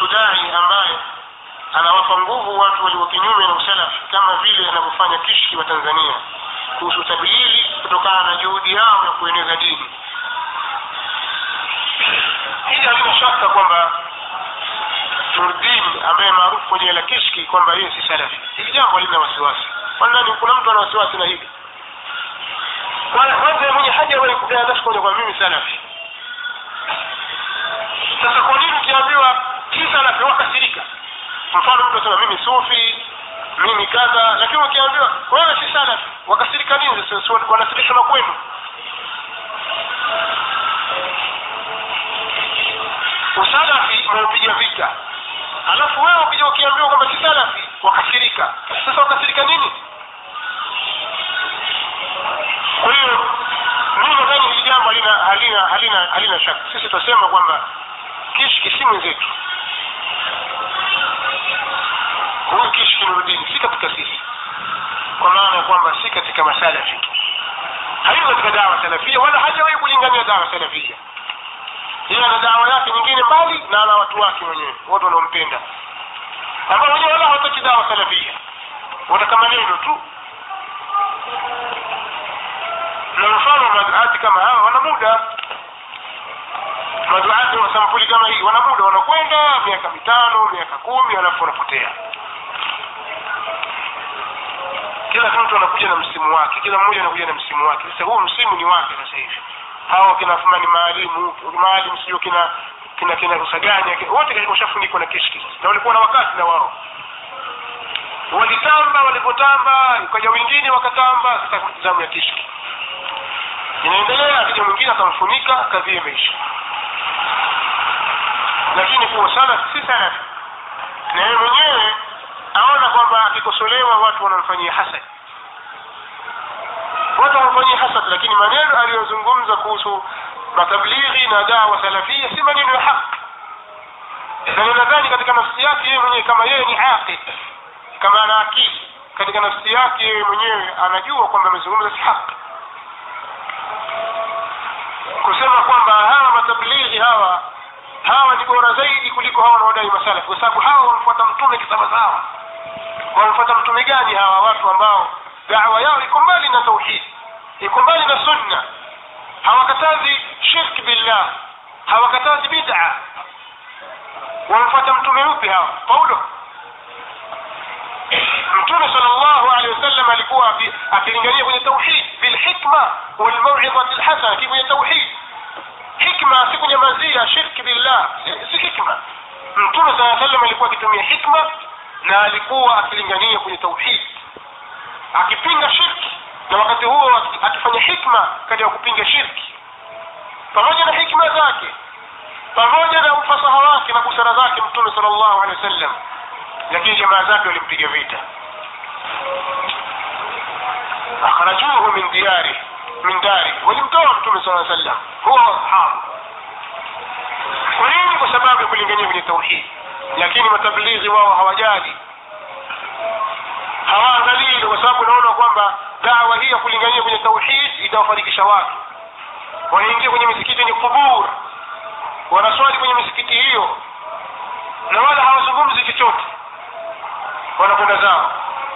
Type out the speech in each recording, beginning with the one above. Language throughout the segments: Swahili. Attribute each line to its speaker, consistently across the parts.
Speaker 1: kuhusu dai ambaye anawapa nguvu watu walio kinyume na usalafi kama vile anavyofanya kishki wa tanzania kuhusu tablighi kutokana na juhudi yao ya kueneza dini hili halina shaka kwamba nurdin ambaye maarufu kwa jina la kishki kwamba yeye si salafi hili jambo halina wasiwasi kwanani kuna mtu ana wasiwasi na hili kwanza mwenye haja wewe kudai nafsi moja kwa mimi salafi sasa kwa nini ukiambiwa si salafi wakasirika mfano mtu asema mimi sufi mimi kadha lakini ukiambiwa wewe si salafi wakasirika nini sasa wanasirishwa na kwenu usalafi unaupiga vita alafu wewe ukija ukiambiwa kwamba si salafi wakasirika sasa wakasirika nini kwa hiyo mimi nadhani hili jambo halina halina halina halina shaka sisi tutasema kwamba kishki si mwenzetu huyu kishki nurudini si katika sisi kwa maana ya kwamba si katika masalafi hayuko katika dawa salafia wala hajawahi kulingania dawa salafia yeye ana dawa yake nyingine mbali na ana watu wake wenyewe watu wanaompenda ambao wenyewe wala hawataki dawa salafia wataka maneno tu na mfano wa maduati kama hawa wana muda maduati wa sampuli kama hii wana muda wanakwenda miaka mitano miaka kumi alafu wanapotea kila mtu anakuja na msimu wake kila mmoja anakuja na msimu wake sasa huu msimu ni wake sasa hivi hawa kina fumani maalimu maalim sijui kina kina kina rusaganya wote washafunikwa na kishki na walikuwa na wakati na wao walitamba walipotamba ukaja wengine wakatamba sasa zamu ya kishki inaendelea akija mwingine akamfunika kazi imeisha lakini kuwa sana si sana na yeye mwenyewe aona kwamba akikosolewa watu wanamfanyia hasad watu wanamfanyia hasad lakini maneno aliyozungumza kuhusu matablighi na dawa salafia si maneno ya haki na ninadhani katika nafsi yake yeye mwenyewe kama yeye ni aqid kama ana akili katika nafsi yake yeye mwenyewe anajua kwamba amezungumza si haki kusema kwamba hawa matablighi hawa hawa ni bora zaidi kuliko hawa wanaodai masalafi kwa sababu hawa wamfuata mtume kisawasawa wamfuata mtume gani hawa watu ambao dawa yao iko mbali na tauhid iko mbali na sunna hawakatazi shirk billah hawakatazi bid'a wamfuata mtume upi hawa paulo mtume sallallahu alaihi wasallam alikuwa akilingania kwenye tauhid bilhikma walmauidhati lhasana ki kwenye tauhid hikma si kunyamazia shirki billah si, si hikma mtume saa sallam alikuwa akitumia hikma na alikuwa akilingania kwenye tauhid akipinga shirki na wakati huo akifanya hikma katika kupinga shirki pamoja na hikma zake pamoja na ufasaha wake na busara zake mtume sallallahu alaihi wasallam lakini jamaa zake walimpiga vita akhrajuhu min diyari min dari walimtoa mtume saa sallam huwa ashabu kwa nini kwa sababu ya kulingania kwenye tauhid lakini matablighi wao hawajali hawaangalii kwa sababu naona kwamba dawa hii ya kulingania kwenye tauhid itawafarikisha watu wanaingia kwenye misikiti yenye kubur wanaswali kwenye misikiti hiyo na wala hawazungumzi chochote wanakwenda zao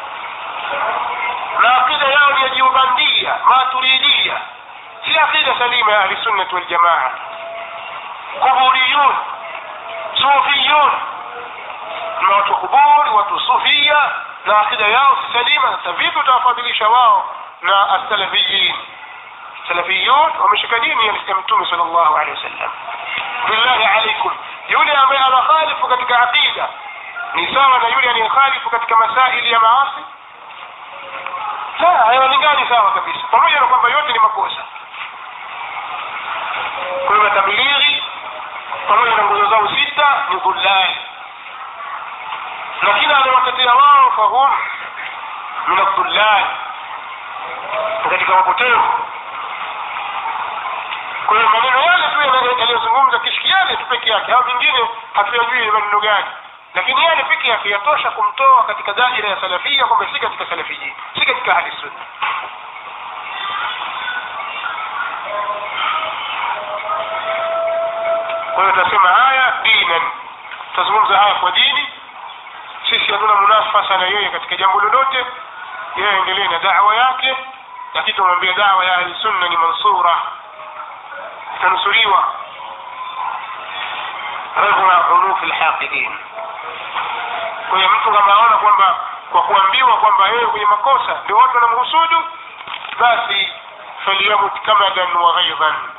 Speaker 1: na akida yao ni ya jiubandia maturidia si akida salima ya ahlisunnati waljamaa kuburiyun sufiyun na watu kuburi watu sufia na akida yao si salima sasa vipi utawafadhilisha wao na asalafiyin salafiyun wameshika dini ya mtume sal llahu alehi wasallam billahi alaikum yule ambaye anakhalifu katika aqida ni sawa na yule anayekhalifu katika masaili ya maasi la hayawalingani sawa kabisa pamoja na kwamba yote ni makosa kwa hiyo matablighi pamoja na nguzo zao sita ni dhullali na kila anawatetea wao fahum min adhullali katika mapotevu kwa hiyo maneno yale tu yaliyozungumza kishiki yale tu peke yake au mingine hatuyajui ni maneno gani lakini yale peke yake yatosha kumtoa katika daira ya salafia kwamba si katika salafiji si katika ahli sunna kwa hiyo tunasema haya dinan tutazungumza haya kwa dini sisi hatuna munafasa na yeye katika jambo lolote yeye aendelee na dawa yake lakini tumwambia dawa ya ahli sunna ni mansura itanusuriwa raghma unufi lhaqidin kwa hiyo mtu kama aona kwamba kwa kuambiwa kwamba yeye kwenye makosa ndio watu wanamhusudu basi falyamut kamadan wa ghaidhan